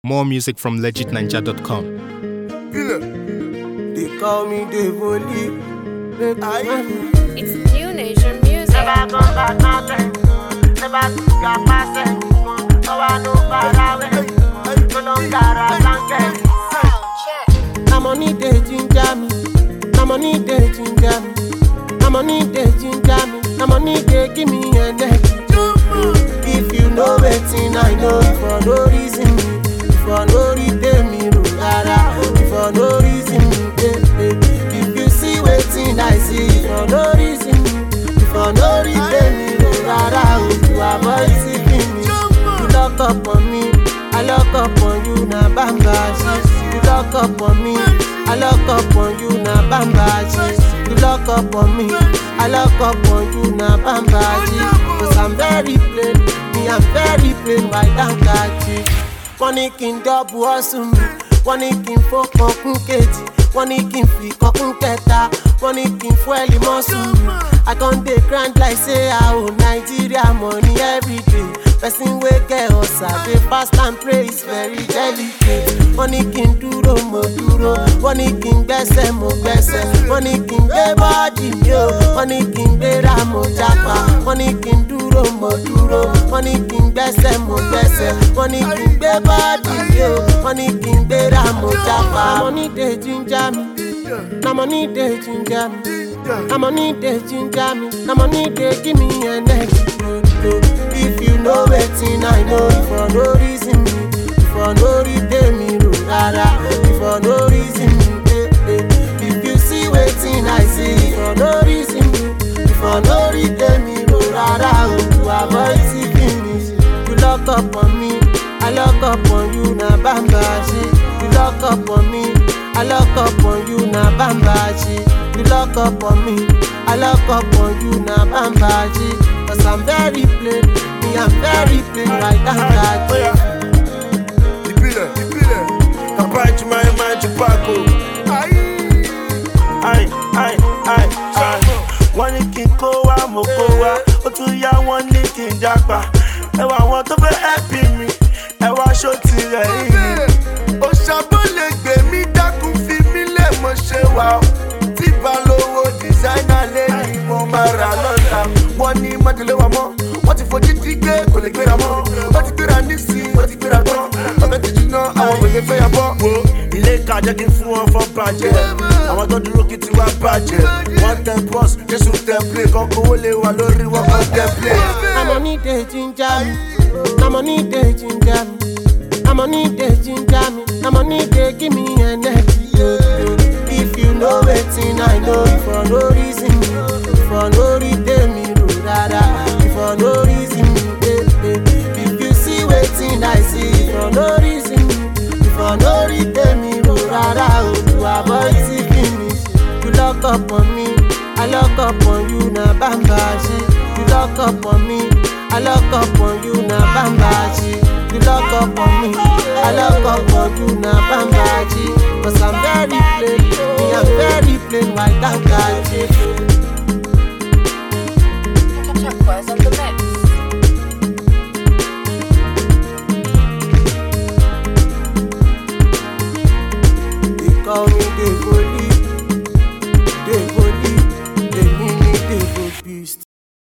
More music from legitninja.com. They call me Devoli. It's new nation music. Never come back nothing. Never took a passing. No one know far away. No longer a blanket. Na money dey ginger me. Na money dey ginger me. Na money dey ginger me. Na money dey give me energy. If you know wetin I know, for no reason me, for no reason me, no rara, for no reason me, eh, eh. If you see wetin I see, for no reason me, for no reason me, no rara, oh, to avoid seeking me. You lock up on me, I lock up on you, na bamba shit. You lock up on me, I lock up on you, na bamba shit. You lock up on me, I lock up on you, na bamba shit. Cause I'm very plain, me I'm very plain, white and catchy. Wọ́n ní kí n dọ́bù ọ̀sùn mi, wọ́n ní kí n fọ́kàn kún kejì, wọ́n ní kí n fi kọ́kún kẹta, wọ́n ní kí n fún ẹ̀lì mọ́sùn mi. I con dey grind like say I owe Nigeria money everyday. Person wey get ọ̀sà dey fast and pray is very delicate. Wọ́n ní kí n dúró mo dúró, wọ́n ní kí n gbẹ́sẹ̀ mo gbẹ́sẹ̀, wọ́n ní kí n gbé bọ́ọ̀dì mi o, wọ́n ní kí n gbéra mo jápa, wọ́n ní kí n dúró mo dúró, wọ́n ní kí n gbẹ́sẹ̀ mo gbẹ́sẹ̀, wọ́n ní kí n gbé bọ́ọ̀dì mi o, wọ́n ní kí n gbéra mo jápa. Na money dey ginger me, na money dey ginger me. Na money dey ginger me, na money dey give me energy. If you know wetin I know, for no reason me, for no reason me, no rara, for no reason me, eh, eh. If you see wetin I see, for no reason me, for no reason me, no rara, oh, to avoid seeking me. You lock up on me, I lock up on you, na bamba shit. You lock up on me, I lock up on you, na bamba shit. You lock up on me, I lock up on you, na bamba shit. Cause I'm very plain, me I'm very plain, right down that Oya. Ìbílẹ̀, ìbílẹ̀. Bàbá ìjùmọ̀ ẹ̀ máa jù pákó. Ai, ai, ai, ai. Wọ́n ní kí n kó wá, mo kó wá. Ó tún yá wọ́n ní kí n jápa. Ẹ wà àwọn tó fẹ́ ẹ̀pì mi. Ẹ wá aṣọ tirẹ̀ yìí. Òṣàbò lè gbè mí dákun fi mí lẹ̀ mọ́ ṣe wà ó. Tí balówó dìsáínà lé ní mo máa rà lọ́la. Wọ́n ní májèlé wa mọ́. Wọ́n ti fojú dí gbé kò lè gbéra mọ́. Wọ́n ti gbéra nísìnyí, wọ́n ti gbéra tán. Ọbẹ̀ ti jiná, àwọn òye fẹ́ yà bọ́. Wo ilé ìka jẹ́ kí n fún wọn fọ́n bàjẹ́. Àwọn tó dúró kí tiwa bàjẹ́. Wọ́n tẹ bọ́s, Jésù tẹ plé. Kọ́kọ́ owó lè wà lórí wọn kọ́ tẹ plé. Na money dey ginger me, na money dey ginger me, na money dey ginger me, na money dey give me energy. If you know wetin I know, for no reason me, for no reason me, no rara, for no reason me, eh, eh. If you see wetin I see, for no reason me, for no reason me, no rara, oh, to avoid seeking me. You lock up on me, I lock up on you, na bamba shit. You lock up on me, I lock up on you, na bamba shit. You lock up on me, I lock up on you, na bamba shit. Cause I'm very plain, me I'm very plain, white and catchy. Turquoise on the mix.